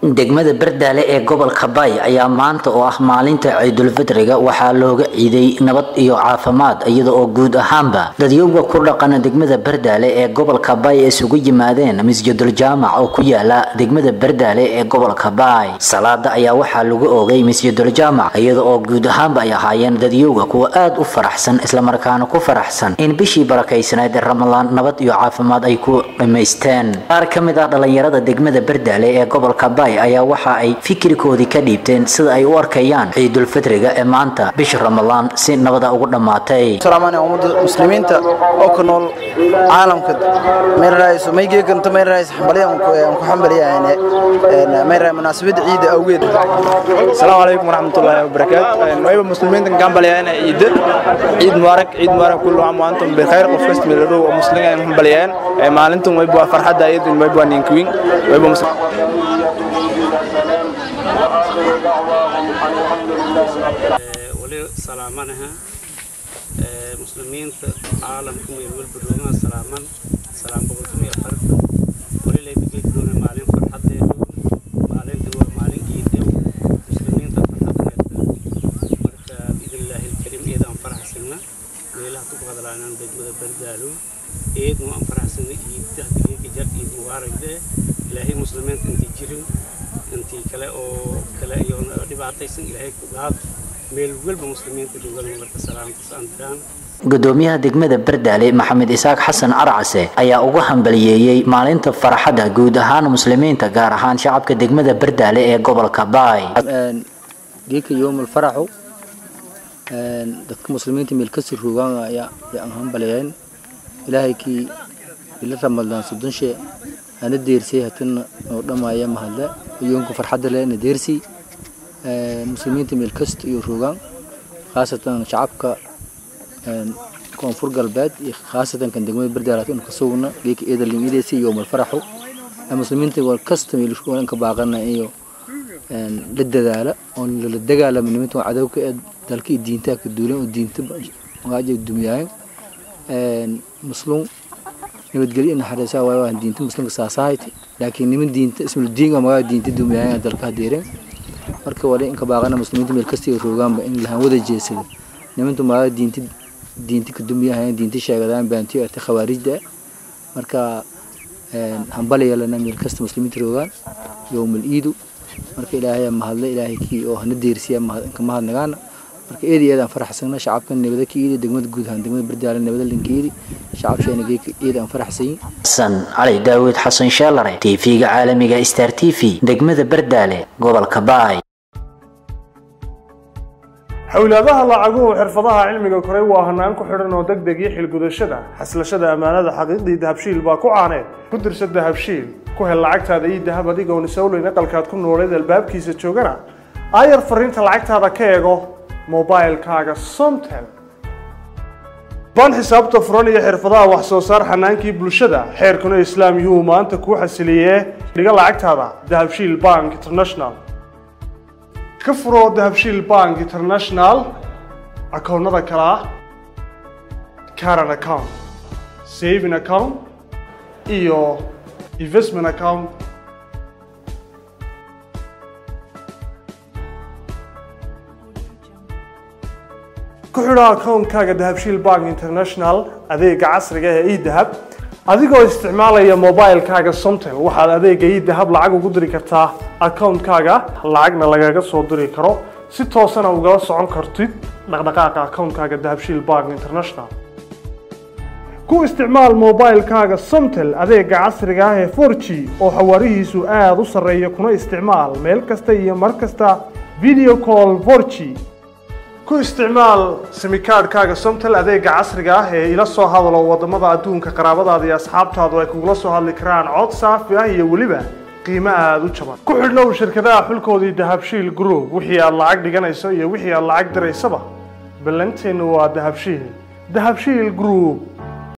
degmada bardaale ee gobolka baay ayaa maanta oo ah maalinta ciidulfitriga waxaa looga ciiday nabad iyo caafimaad iyada oo guud ahaanba dadyowga ku dhaqan degmada bardaale ee gobolka baay isugu yimaadeen masjidul jaamac oo ku yaala degmada bardaale ee gobolka baay salaada ayaa waxaa lagu oogay masjidul jaamac iyada oo guud ahaanba ay ahaayeen dadyowga kuwa aad u faraxsan islamarkaana ku faraxsan in bishii barakaysanayd ee ramadaan nabad iyo caafimaad ay ku dhammaysteen qaar ka mid ah dhalinyarada degmada bardaale ee gobolka baay ayaa waxa ay fikirkoodii ka dhiibteen sida ay u arkayaan ciidulfitriga ee maanta bisha ramadaan si nabada ugu dhammaatay salaamaani ummadda muslimiinta oo ku nool caalamka meerayso maygeeganta meerays xambaliyan ku xambaliyahayne meeray munaasabad ciid awgeed السلام عليكم ورحمة الله وبركاته وأيضا مسلمين كان بليان عيد عيد مبارك عيد مبارك كل عام وأنتم بخير وفست من الرو ومسلمين هم بليان ما أنتم ويبوا فرحة عيد ويبوا نينكوين ويبوا مسلمين wali salaamanaha muslimiinta caalamka meel walba roogaha salaaman salaam boqolkiiba iyo afarta wali laybigeydoona maalin farxadeedu maalintan waa maalin ciidew muslimiinta farxadeeda marka biidnillaahi alkariim eedaan faraxsana meelaha ku hadlaanaan degmada bardaalo eednu aan faraxsana ciidda hadigeega jar ciid mubaaragde ilaahay muslimiinta intii jirin intii kale oo kale iyo dhibaataysan ilaahay ku dhaaf meel walba muslimiinta joogaan marka salaamtaas aan diraan gudoomiyaha degmada bardaale maxamed isaaq xasan arcase ayaa ugu hambaliyeeyey maalinta farxadda guud ahaan muslimiinta gaar ahaan shacabka degmada bardaale ee gobolka baay geeka yoomul faraxu dadka muslimiinta meel kasii roogaan ayaa aan hambaliyeen ilaahay kii ila ramadaan soddonshe ana deersay hatana oo dhammaaya mahadle yoonka farxadda leh na deersay muslimiinta meel kasta iyo roogaan khaasatan shacabka koonfur galbeed iyo khaasatan kan degmada bardaalaat inu ka sugna geeka eedalimideesi iyo malfaraxu muslimiinta wal kasta meel roogaan ka baaqana iyo la dadaala oo la dagaalama nimanta cadowka ee dalka iyo diinta ka duulan oo diinta waaja dumiyaayen muslim nabadgelyo naxariisaa waayo waan diinta muslimka saasahayti laakiin niman diinta ismul diin waa magaa diinta dumiyaayen dalka hadeereen marka wali inka baaqana muslimiinta meel kasta iyo roogaanba in lahan wada jeesado nimantu magaa diinta diinta ka dumiyahayen diinta sheegadaan baantiyo ate khawaarijda marka hambaliya lana meel kasta muslimiinta roogaan yowmal iidu marka ilaahay mahadle ilaahay kii oo hana deersiya ka mahadnagaana marka eedi eedaan faraxsana shacabka nabada ka iidi degmada guud ahaan degmada bardaale nabada linka iidi shacabsheena geeka eedi aan faraxsayin xasan cali daawud xasan sheelare tv-ga caalamiga star t v degmada bardaale gobolka baay xowlaadaha lacaguhu xirfadaha cilmiga koray waa hanaan ku xidhan oo deg deg iyo xilgudashada xaslashada ammaanada xaqiiqdii dahabshiil baa ku caaneed ku dirsa dahabshiil ku hel lacagtaada iyo dahab adigoon isowleyn aqalkaad ku nooleed albaabkiisa joogana aayar fariinta lacagtaada ka eego mobilkaaga somtel baan xisaabta furan iyo xirfadaha wax soo saar xanaankii bulshada xeerkuna islaam yuu maanta kuu xasiliyee dhiga lacagtaada dahabshiil bank international ka furo dahabshiil bank international akoonnada kale ah caran account saving account iyo investment account ku xidho akoonkaaga dahabshiil bank international adeega casriga ee edahab adigoo isticmaalaya mobilkaaga somtel waxaad adeega edahab lacag ugu diri kartaa akoonkaaga lacagna lagaga soo diri karo si toosana ugala socon kartid dhaqdhaqaaqa akoonkaaga dahabshiil bank international ku isticmaal mobilkaaga somtel adeega casriga ah ee 4g oo xawaarihiisu aada u sarreeya kuna isticmaal meel kasta iyo mar kasta video call 4g ku isticmaal simikaadhkaaga somtel adeega casriga ah ee ila soo hadalo wadamada adduunka qaraabadaada iyo asxaabtaadu ay kugula soo hadli karaan cod saafi ah iyo weliba qiimo aada u jaban ku xidhnow shirkadaha xulkoodii dahabshiil group wixii aad lacag dhiganayso iyo wixii aad lacag diraysaba ballanteennu waa dahabshiil dahabshiil group